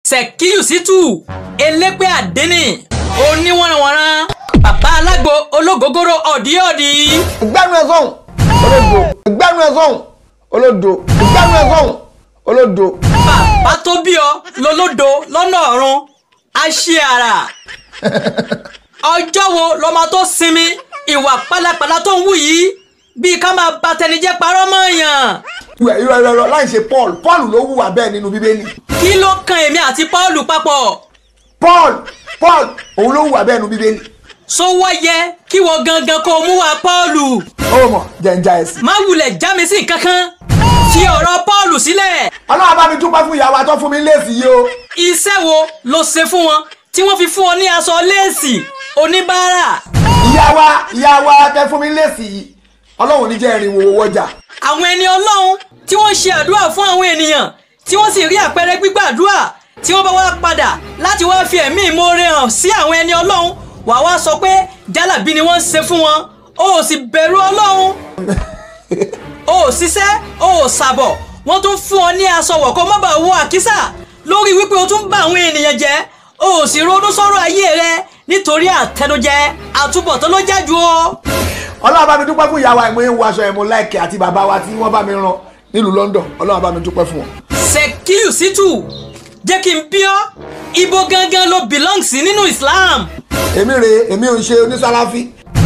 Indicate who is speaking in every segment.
Speaker 1: Sẹ̀kíyù Sítù elépè àdénì oníwọ̀nranwọ̀nran bàbá alágbo ológógóró ọ̀díọ̀dí.
Speaker 2: ìgbẹ́nu ẹ̀ sọ̀hún olódo ìgbẹ́nu ẹ̀ sọ̀hún olódo ìgbẹ́nu ẹ̀ sọ̀hún olódo.
Speaker 1: bàbá tó bí ọ lolódo lọ́nà ọ̀run aṣíara ọjọ́ wo lọ́mọ tó sinmi ìwà pálapàla tó ń wù yìí bíi ká máa ba tẹnijẹ́ parọ́ mọ́ èèyàn
Speaker 2: ìwẹ̀ irọ́ irọ́ irọ́ láì ṣe paul paul ló hùwà bẹ́ẹ̀ nínú bíbélì
Speaker 1: kí ló kan èmi àti Pọ́ọ̀lù papọ̀
Speaker 2: paul paul òun ló hùwà bẹ́ẹ̀ nínú bíbélì.
Speaker 1: sọ wá yẹ kí wọ́n gangan kó mú wa Pọ́ọ̀lù
Speaker 2: ó mọ̀ jẹ̀ǹjà ẹ̀sìn.
Speaker 1: má wulẹ̀ já mi sí kankan fi ọ̀rọ̀ Pọ́ọ̀lù sílẹ̀
Speaker 2: ọlọ́run bá mi dúpẹ́ fún ìyàwó àtọ́ fún mi léèsì yìí o.
Speaker 1: iṣẹ́ wo ló ṣe fún wọn tí wọ́n fi fún ọ ní aṣọ léèsì oníbàárà
Speaker 2: ìyá wa ìyá wa tẹ fún mi léèsì yìí ọlọ́run ní jẹ́ ìrìn wo wọ́jà.
Speaker 1: àwọn ẹni ọlọ́run tí wọ́n ṣe àdúrà fún àwọn ènìyàn tí wọ́n sì rí àpẹẹrẹ gbígbàdúrà tí wọ́n bá wá padà láti wá fi ẹ̀mí ìmoore hàn sí àwọn ẹni ọlọ́run wàá wá sọ pé jálàbí ni wọ́n ń ṣe fún wọn o ò sì bẹ̀rù ọlọ́run o ò ṣiṣẹ́ o ò ṣàbọ̀ wọ́n tún fún ọ ní aṣọ wọ̀ kó má bàa wọ àkísà lórí wípé o tún bá àwọn ènìyàn jẹ́ o ò sì ronú sọ̀rọ̀ ayé rẹ nítorí àtẹnujẹ àtúbọ̀tán ló jájú o.
Speaker 2: ọlọ́run bá mi dúpẹ́ fún ìyá wa ìmọ̀ ìwọ aṣọ ẹ̀mú láìkẹ́ àti bàbá wa tí wọ́n bá mi rán nílùú London ọlọ́run bá mi dúpẹ́ fún wọn.
Speaker 1: Sẹ̀kíyù Sítù jẹ́ kí n bí ọ́ ibo gangan ló belong sí nínú Islam.
Speaker 2: èmi rèé èmi ò ń ṣe onísàláfí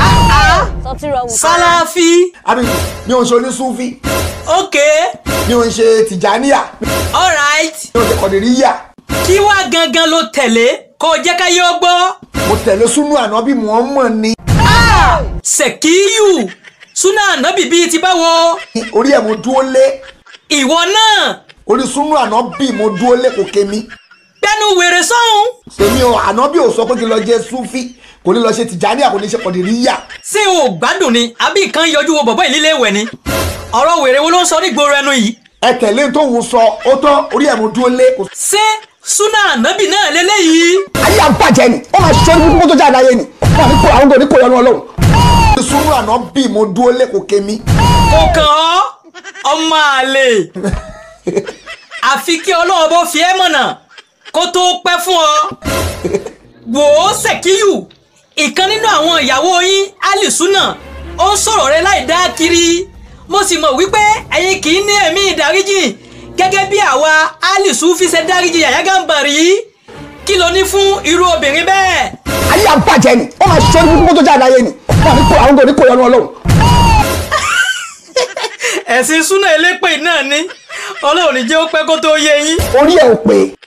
Speaker 1: Sálàfí
Speaker 2: àbí mi ò ń ṣe onísúfí
Speaker 1: ok
Speaker 2: mi ò ń ṣe tìjàníyà
Speaker 1: alright
Speaker 2: mi ò ń ṣe kọ̀dìríyà
Speaker 1: kí wá gangan ló tẹ̀lé kó o jẹ́ ká yóò gbọ́.
Speaker 2: mo tẹ̀lé súnú ànábì Muhammad ní
Speaker 1: Sẹ̀kíyù súnà ànábì bíi ti báwo
Speaker 2: orí ẹ̀ mo dúró lé
Speaker 1: ìwọ náà
Speaker 2: orí súnú ànábì mo dúró lé kò kémi
Speaker 1: gbẹnu wèrè sọ́hún
Speaker 2: èmi ò ànábì ò sọ pé kí n lọ jẹ súfí kò ní lọ ṣe tìjàníyà kò ní ṣe kọ̀dìríyà
Speaker 1: ṣé o ò gbádùn ni àbí nǹkan yọjú wo bọ̀bọ̀ ìlílé ìwẹ̀ ni ọ̀rọ̀ wèrè wo ló ń sọ nígboro ẹnu yìí
Speaker 2: ẹ tẹ̀lé tó ń sọ ó tán orí ẹ̀ mo dúró lé kò
Speaker 1: ṣé súnà ànábì náà lélẹ́yìí.
Speaker 2: ayé àbàjẹ́ ni wọ́n máa ṣọ́ ní kókó tó jáde ayé ni wọ́n ní kó àwọn kò ní kó yọnu ọlọ́run. sùúrù àná bí mo dúró lé kò kémi.
Speaker 1: kò kàn ọ́ ọmọ àlè àfi kí ọlọ́run bó fi ẹ́ mọ̀nà kó tó pẹ́ fún ọ. wò ó Sẹ̀kíyù ìkan nínú àwọn ìyàwó yín alisuna ó ń sọ̀rọ̀ rẹ láì dá kiri mo sì mọ̀ wípé ẹ̀yin kì í ní ẹ̀mí ìdáríjì gẹ́gẹ́ bí àwa alisu fi ṣe dáríjì Yàyà Gàmbàrí kí ló ní fún irú obìnrin bẹ́ẹ̀.
Speaker 2: ayé àbàjẹ́ ni wọ́n máa ṣọ́ ní kókó tó jáde ayé ni wọ́n ní kó àwọn kò ní kó yọnu ọlọ́run.
Speaker 1: ẹ̀sìn súnà elépè náà ní ọlọ́run ní jẹ́ ó pẹ́ kó tó yé yín.
Speaker 2: orí ẹ̀ ò pé